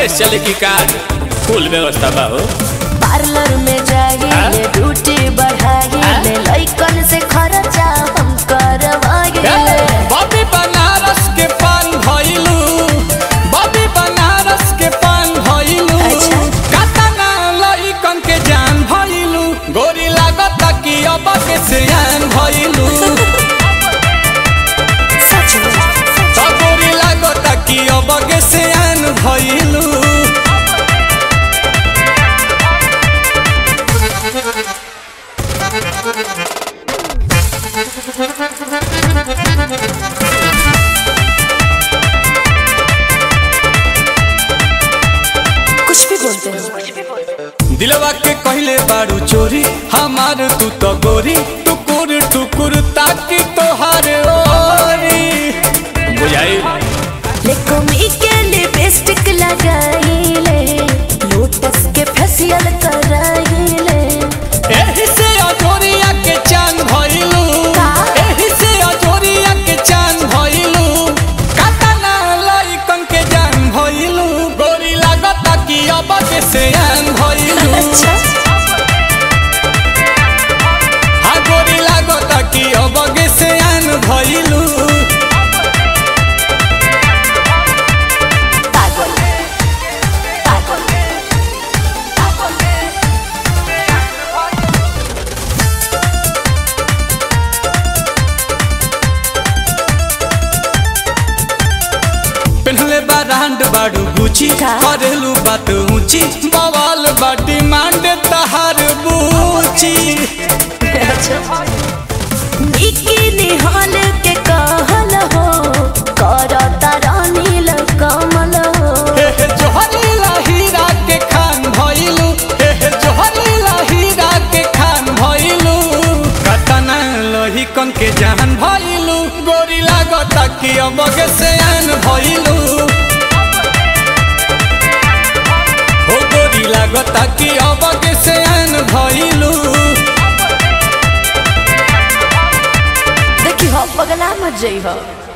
विदेश चले की कार फुल व्यवस्था बा हो पार्लर में जाइए ड्यूटी बढ़ाइए लइकन से खर्चा हम करवाइए बॉबी बनारस के पान भइलू बॉबी बनारस के पान भइलू अच्छा। कातना लइकन के जान भइलू गोरी लागत कि अब के सियान भइलू सच में त गोरी लागत कि अब के सियान भइलू कुछ भी बोलते हैं दिलवा के कहले बारू चोरी हमार तू तो गोरी टुकुर टुकुर ताकि तोहार ओरी बुझाई लेकोमी के लिपस्टिक लगाइले लोटस के फेशियल कराइले एही से अजोरिया के चांद भइलू का? एही से अजोरिया के चांद भइलू कातना लइकन के जान भइलू गोरी लागत कि अब के सियान भइलू अच्छा हा गोरी लागत कि अब के सियान भइलू पागल पागल पेन्हले बा रांड बाड़ू गुची का? करेलू बात ऊंची बवाल बाटी मांड तहार बूची बिकिनी हॉल के कहल हो करता रानील कमल हो हे हे जोहरीला हीरा के खान भइलू हे हे जोहरीला हीरा के खान भइलू कतना लोही कन के जान भइलू गोरी लागत कि अब के सयान भइलू हो गोरी लागत कि अब के सयान भइलू देखी हो पगला मत जई हो